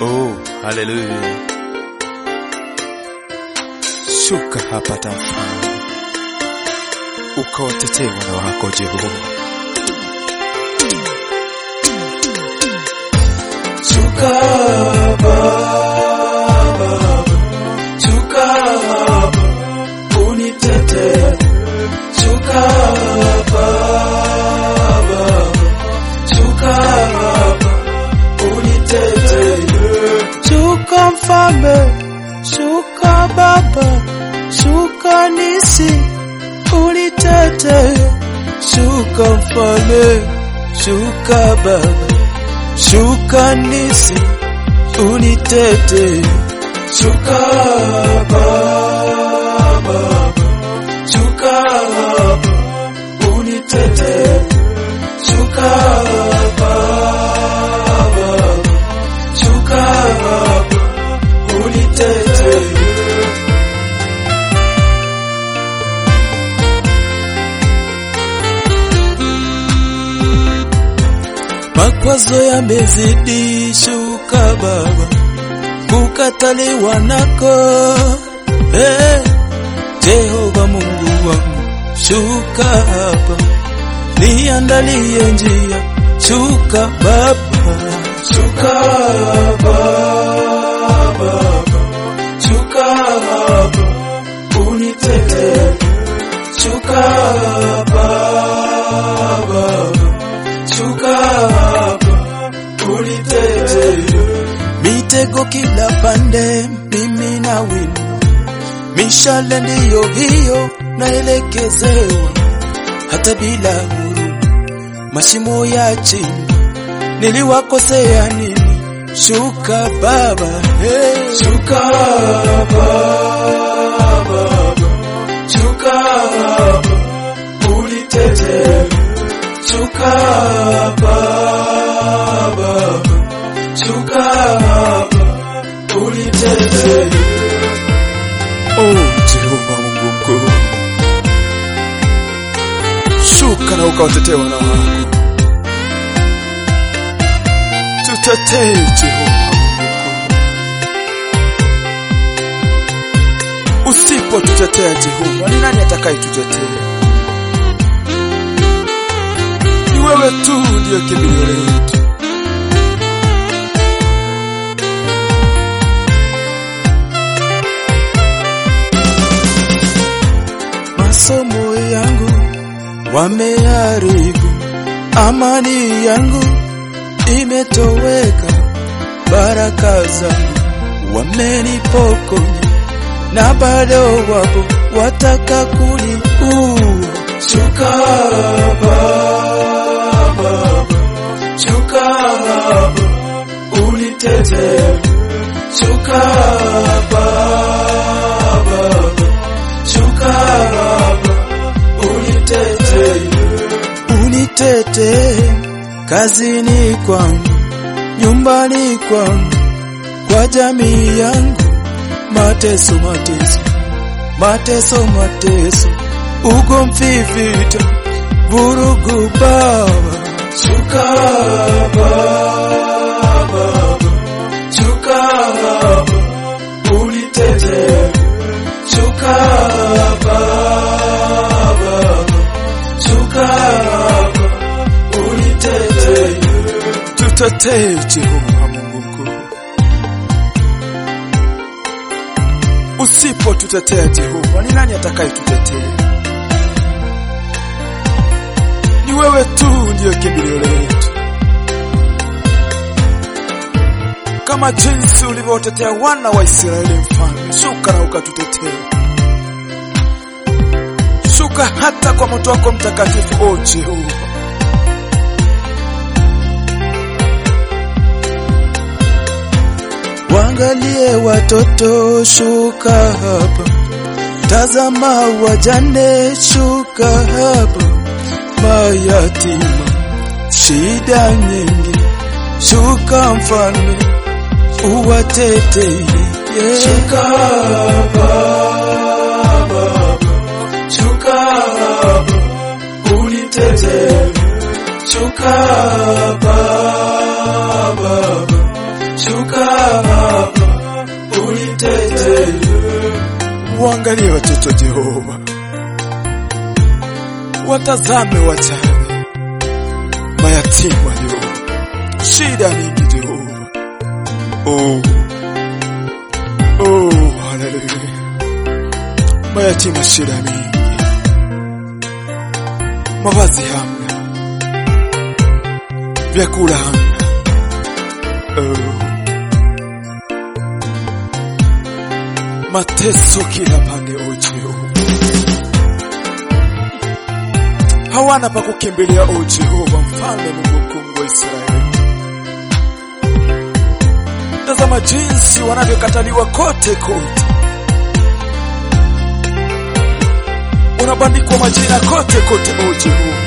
Oh, haleluya! Shuka hapa tafadhali, ukawatetee wana wako Jehova. Shuka Baba, shuka hapa unitetee. Shuka Baba, shuka hapa unitetee. Shuka Mfalme, shuka Baba, shuka nisi unitetee. Shuka Mfalme, shuka Baba Shuka nisi unitete, shuka Baba, shuka hapa unitete, shuka Baba, shuka hapa unitete. Makwazo yamezidi, shuka Baba, kukataliwa nako. Hey, Jehova Mungu wangu, shuka hapa, niandalie njia, shuka Baba, shuka Baba, shuka hapa, unitetee, shuka Baba shuka hapa unitetee. Mitego kila pande, mimi na winu, mishale ndiyo hiyo naelekezewa, hata bila huruma, mashimo ya chini niliwakosea nini? Shuka Baba, hey. Shuka Baba, shuka hapa unitetee Shuka Baba, shuka hapa unitetee. Oh, Jehova Mungu mkuu, shuka na ukawatetee wana wako. Tutetee Jehova Mungu mkuu. Usipotutetea Jehova, ni nani atakayetutetea? Ni wewe tu ndiye kimbilio letu. Masomo yangu wameharibu, amani yangu imetoweka, baraka zangu wamenipokonya, na bado wapo wataka kuniua. Shuka Baba, shuka hapa unitetee. Shuka Baba, shuka hapa unitetee, unitetee kazini kwangu, nyumbani kwangu, kwa jamii yangu, mateso mateso mateso mateso, ugomvi, vita, vurugu, Baba shuka Baba, shuka hapa unitetee, shuka Baba, shuka hapa unitetee. Tutetee Jehova Mungu mkuu. Usipotutetea Jehova, ni nani atakayetutetea? Ni wewe tu ndiye kimbilio letu, kama jinsi ulivyotetea wana wa Israeli. Mfalme, shuka na ukatutetee, shuka hata kwa moto wako mtakatifu, o Jehova. Waangalie watoto, shuka hapa. Tazama wajane, shuka hapa. Mayatima, shida nyingi, shuka Mfalme, uwatetee. Yeah. Shuka Baba, shuka hapa, unitetee. Shuka Baba, shuka Waangalie watoto Jehova, watazame wajane, mayatima Jehova, shida mingi Jehova. Oh, oh, haleluya, mayatima shida mingi, mavazi hamna, vyakula hamna. Oh. mateso kila pande, o Jehova, hawana pa kukimbilia, o Jehova, mfalme Mungu mkuu wa Israeli. Tazama jinsi wanavyokataliwa kote kote, unabandikwa majina kote kote, o Jehova.